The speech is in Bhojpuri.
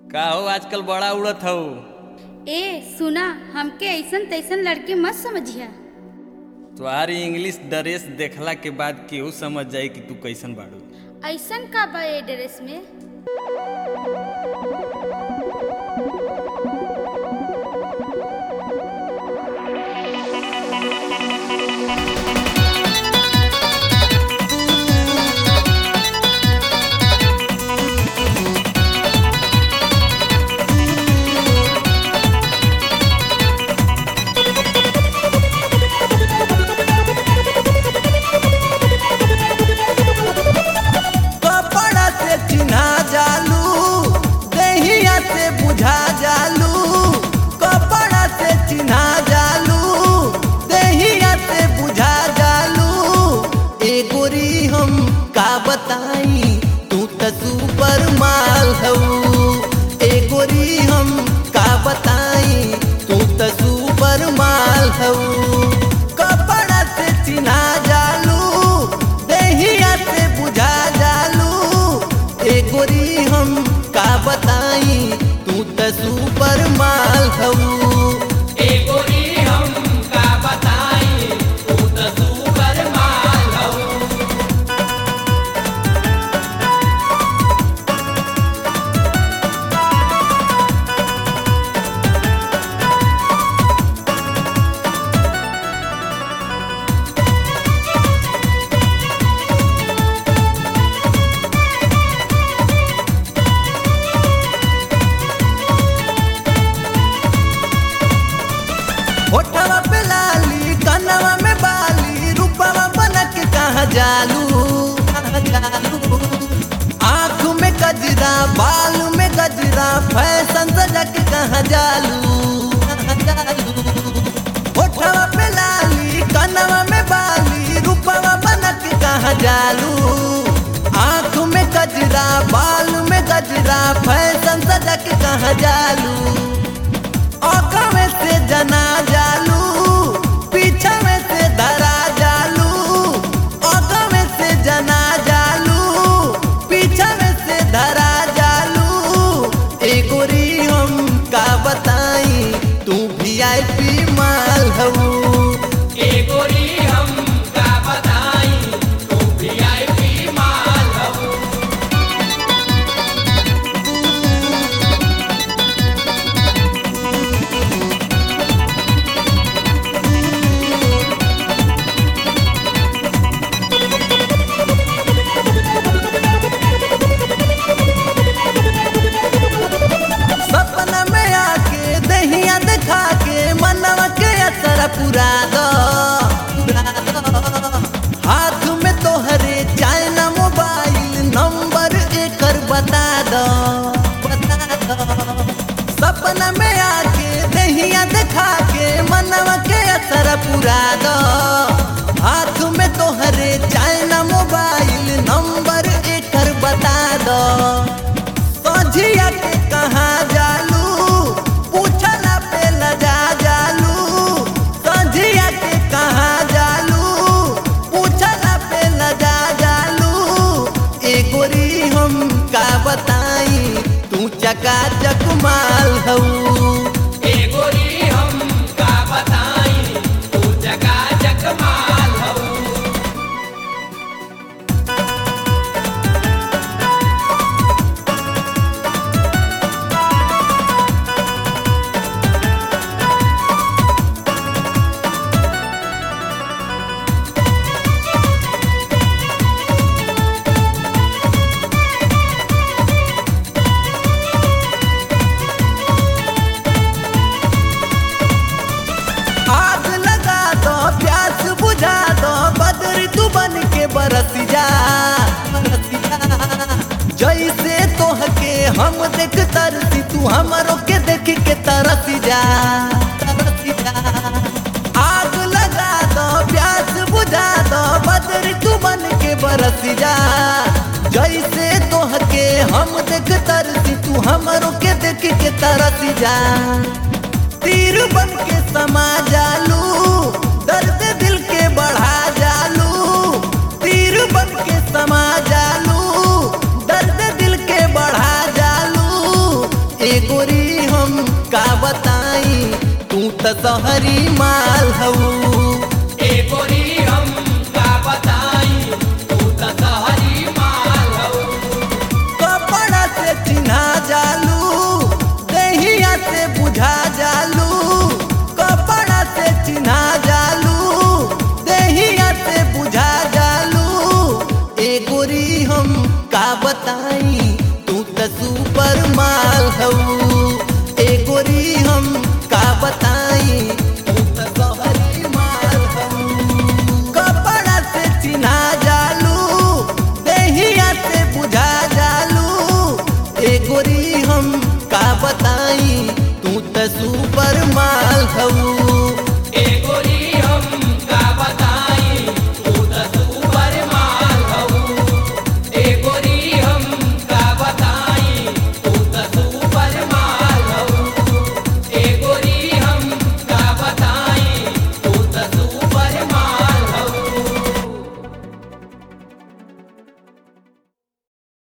का हो आजकल बड़ा उड़त हो ए सुना हमके ऐसन तैसन लड़की मत समझिया तुम्हारी इंग्लिश ड्रेस देखला के बाद केहू समझ जाई कि तू कैसन बाड़ू ऐसन का बा ए ड्रेस में कपड़ा से चिन्हा जालू दहिया से बुझा जालू कपड़ा से चिन्हा जालू दहिया से बुझा जालू ए गोरी हम का बताई तू त सुपर माल हऊ ए गोरी हम का बताई तू त सुपर माल हऊ कपड़ा से चिन्हा जालू दहिया से बुझा जालू ए गोरी हम का बताई तू त सुपर माल हऊ होठवा पे लाली कनवा में बाली रूपवा बनक कहाँ जालू कहाँ जालू आँख में गजरा बाल में गजरा फैशन सजक कहाँ जालू कहाँ जालू होठवा पे लाली कनवा में बाली रूपवा बनक कहाँ जालू आँख में गजरा बाल में गजरा फैशन सजक कहाँ जालू आँखों में से जना जालू पीछा में से धरा जालू आँखों में से जना जालू पीछा में से धरा जालू ए गोरी हम का बताई तू भी आई पी माल हऊ सपना में आके दहिया दिखा के मनवा के असर पुरा दो हाथ में तोहरे चाइना मोबाइल नंबर एकर बता दो बता दो सपना में आके दहिया दिखा के मनवा के असर पुरा दो हाथ में तोहरे चाइना मोबाइल नंबर एकर बता दो सोझिया के कहाँ जालू पूछला पे लजा जालू सोझिया के कहाँ जालू पूछला पे लजा जालू ए गोरी हम का बताई तू चका चक माल हऊ आग लगा दो प्यास बुझा दो बदरी तू बन के बरस जा बरस जा। जैसे तोहके हम देख तरसी तू हमरो के देख के तरस जा तरस जा आग लगा दो प्यास बुझा दो बदरी तू बन के बरस जा जैसे तोहके हम देख तरसी तू हमरो के देख के तरस जा तीर बन के समा जालू दर्द दिल के बढ़ा जालू तीर बन के समा जालू दर्द दिल के बढ़ा जालू ए गोरी हम का बताई तू त सहरी माल हऊ ए गोरी हम का बताई तू त सहरी माल हऊ कपड़ा से चिन्हा जालू दहिया से बुझा जालू कपड़ा से चिन्हा जालू दहिया से बुझा जालू ए गोरी हम का बताई तू त सुपर माल हऊ ए गोरी हम का बताई तू त सहरी माल हऊ कपड़ा से चिन्हा जालू दहिया से बुझा जालू ए गोरी हम का बताई तू त सुपर माल हऊ